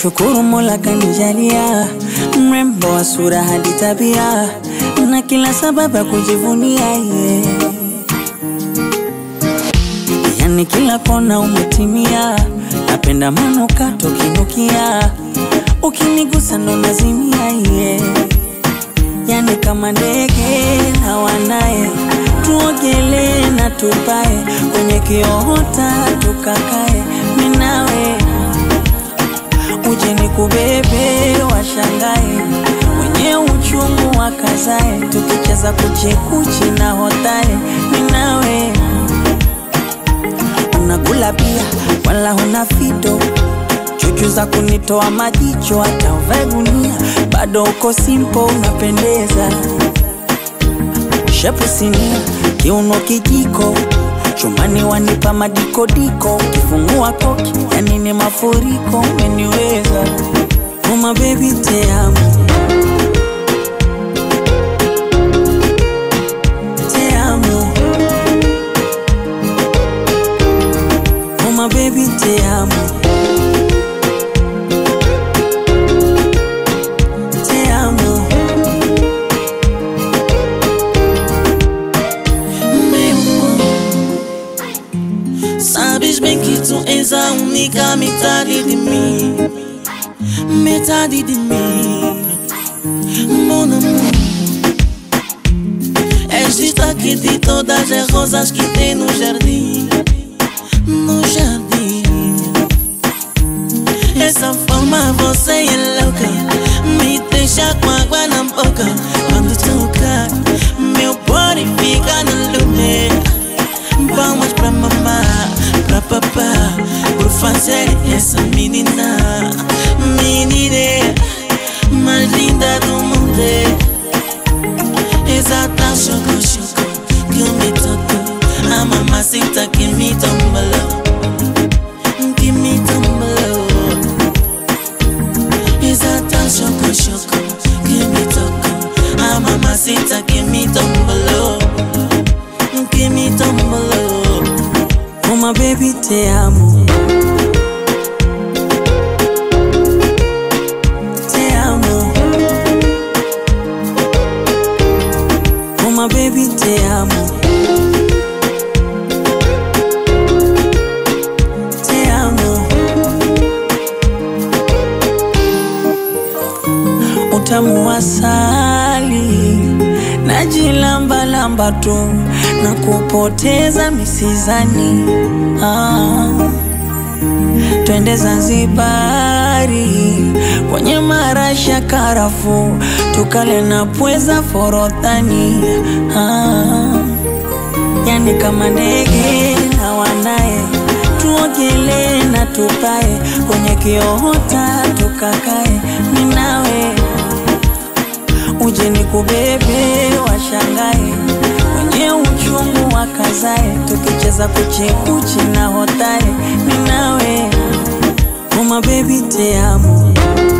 nashukuru Mola kanijalia mrembo wa sura hadi tabia na kila sababu ya kujivunia yeah. Yani kila kona umetimia, napenda manukato kinukia, ukinigusa ndo nazimia yeah. Yani kama ndege na wanaye, tuogelee na tupae kwenye kiota tukakae, minawe uje nikubebe, washangae wenye uchungu wakazae, tukicheza kuchekuchi na hotae, minawe unakula pia wala huna fito chuchu za kunitoa majicho, hata uvae gunia bado uko simpo, unapendeza shepu sinia, kiuno kijiko chumbani wanipa madikodiko, ukifungua koki yani ni mafuriko, umeniweza uma baby te amo te amo uma baby te amo te amo Meu amor, sabes bem que tu és a única metade de mim, metade de mim, mon amor. És destaque de todas as rosas que tem no jardim, no jardim. Essa forma você é louca, me deixa com água na boca quando toca. Meu body fica no lume. Palmas pra mamá, pra papá, por fazer essa menina, menina mais linda do mundo. Exata choco choco que me tocou, a mamacita que me tombalou, que me tombalou. Exata choco choco que me tocou, a mamacita que me tombalou, que me tombalou. uma baby te amo te amo uma baby te amo te amo utamu wa asali najilambalamba tu na kupoteza misizani ah. Twende Zanzibari kwenye marasha karafu, tukale na pweza forodhani ah. Yani kama ndege na wanaye, tuogelee na tupae kwenye kiota tukakae, minawe uje nikubebe, washangae wenye uchungu wakazae, tukicheza kuchekuchi na hotae, minawe uma baby te amo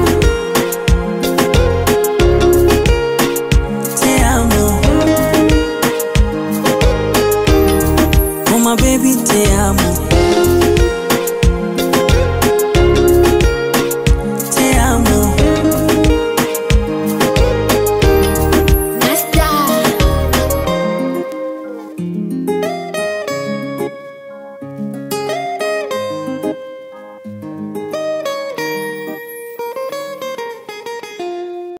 te amo uma baby te amo